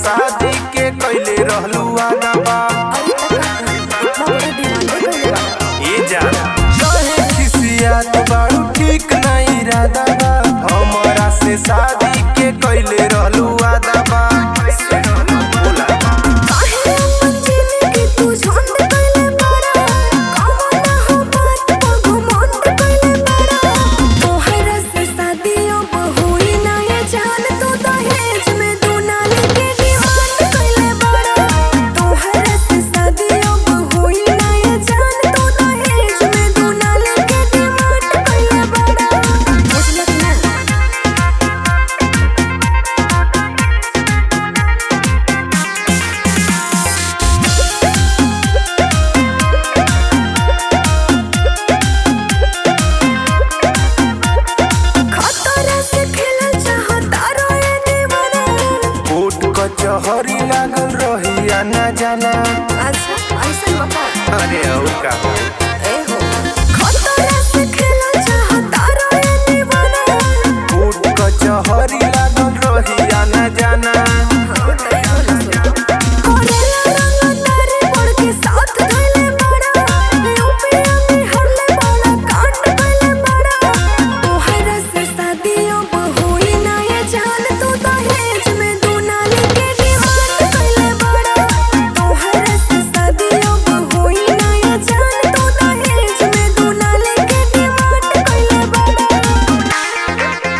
शादी के कैले रहलू आगा बा अरे तक इतना बड़ा डिमांड कइले बा ए जान कहे खिसियात बाड़ू ठीक नहीं इरादा बा हमरा से शादी के कैले रहलू आगा बा बोला काहे अपन जिंदगी तू झंड कइले बाड़ा कौन हो बात पर घमंड कइले बाड़ा तोहरा से शादियों बहुई ना ये जान तू दहेज में दुनाली के डिमांड कइले बाड़ा तोहरा से शादियों बहुई ना ये जान तू दहेज में दुनाली के डिमांड कइले बाड़ा बुझलक ना खतरा से खेलल चाहता रोए दीवाना कोर्ट कचहरी लागल रही आना जाना अच्छा ऐसा बता अरे और का हो ए हो खतरा से खेलल चाहता रोए दीवाना कोर्ट कचहरी लागल रही आना जाना हाँ तो बोला सुना कोरेला रंग तारे पड़ के साथ धइले बड़ा यूपीया में हरले बड़ा कांड कइले बड़ा तोहरा से शादियों बहुई ना ये जान तू दहेज में दुनाली के डिमांड कइले बड़ा तोहरा से शादियों बहुई ना ये जान तू दहेज में दुनाली के डिमांड कइले बड़ा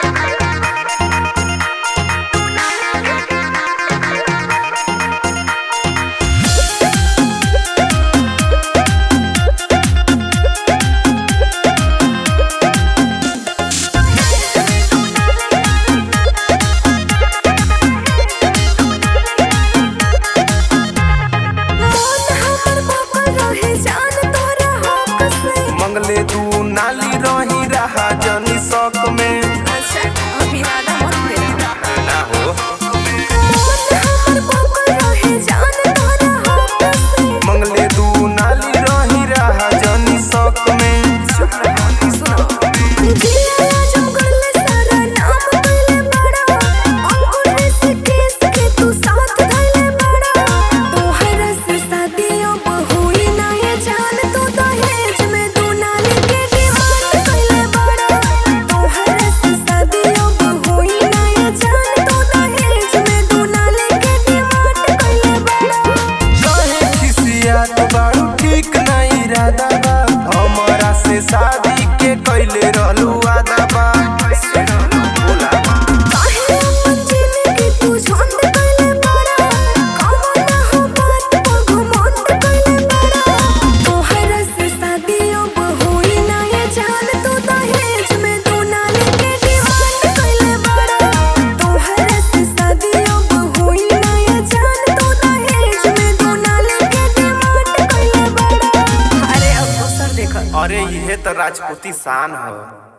मौत हमर बकल रहे जान तोरा हक से मंगले दू नाली रही रहा जनी शौक में अच्छा अभी वादा मत मेरा ना हो मौत हमर बकल रहे जान तोरा हक से मंगले दू नाली रही रहा जनी शौक में चुप रह सुनो जिया जंगल सारा नाम कइले बड़ा अंकुर से केस के तू साथ धइले बड़ा तोहरा से शादियों बहुई ना ये जान तू दहेज में दुनाली के डिमांड कइले बड़ा तोहरा से शादियों बहुई ना ये जान तू दहेज में दुनाली के डिमांड कइले बड़ा कहे खिसियात बाड़ू ठीक नहीं इरादा बा हमरा से शादी के कैले रहलू आदा बा बोला काहे अपन जिंदगी तू झंड कइले बाड़ा कौन हो बात पर घमंड कइले बाड़ा तोहरा से शादियों बहुई ना ये जान तू दहेज में दुनाली के डिमांड कइले बाड़ा तोहरा से शादियों बहुई ना ये जान तू दहेज में दुनाली के डिमांड कइले बाड़ा अरे अब दोसर देखो अरे इहे तो राजपूती शान ह